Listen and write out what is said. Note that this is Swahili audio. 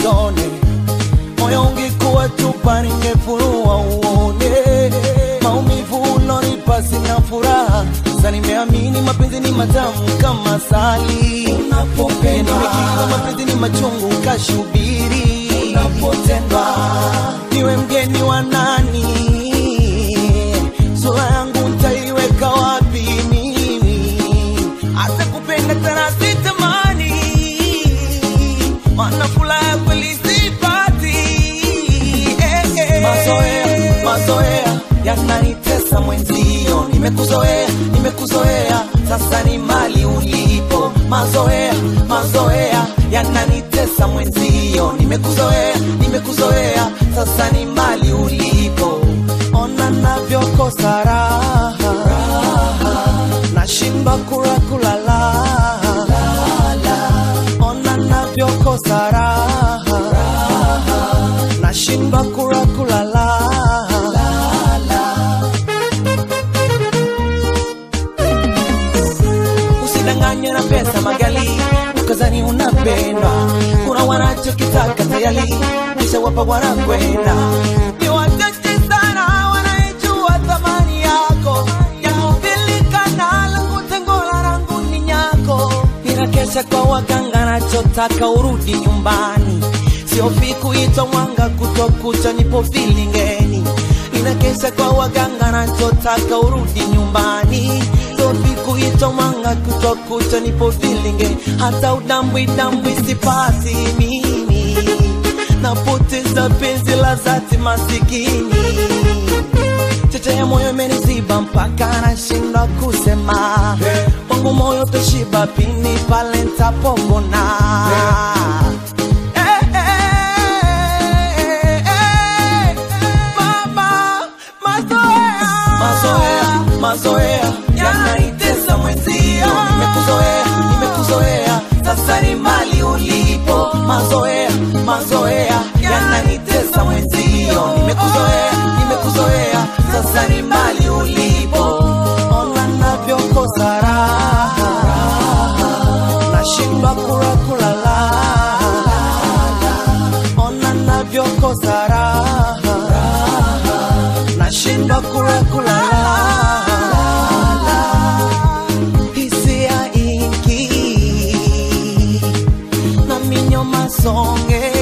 usione moyo ungekuwa chupa ningefurua uone maumivu ulonipa sina furaha sasa nimeamini mapenzi ni matamu kama sali unapopenda nimekiri mapenzi ni machungu kashubiri unapotendwa niwe mgeni wa nani sura yangu ntaiweka wapi mimi hata kupenda tena sitamani mana furaha kweli sipati eh, eh. mazoea mazoea yananitesa mwenzio nimekuzoea nimekuzoea sasa ni mali ulipo mazoea mazoea yananitesa mwenzio nimekuzoea nimekuzoea sasa ni mali ulipo ona navyokosa raha nashindwa kula kulala ona navyokosa raha nashindwa kula kulala usidanganywe na pesa magali ukazani unapendwa kuna wanachokitaka tayari kisha wapa wanakwenda ni wachache sana wanaijua thamani yako yakupilikana langu tengola rangu ni nyako ninakesha kwa waganga nachotaka urudi nyumbani siofi kuitwa mwanga kutokucha nipo vilingeni ninakesha kwa waganga nachotaka urudi nyumbani siofi kuitwa mwanga kutokucha nipo vilingeni hata udambwi dambwi sipati mimi napoteza penzi la zati masikini cheche ya moyo imeniziba mpaka nashindwa kusema wangu moyo toshiba pini pale ntapopona Eh, eh, eh, mama, mazoea. mazoea mazoea yanaitesa mwenzio nimekuzoea nimekuzoea sasa ni mali ulipo mazoea mazoea yananitesa mwenzio nimekuzoea nimekuzoea sasa ni mali ulipo ona navyokosa raha nashindwa kula kulala ona navyokosa raha nashindwa kula kulala hisia ingi na minyo masonge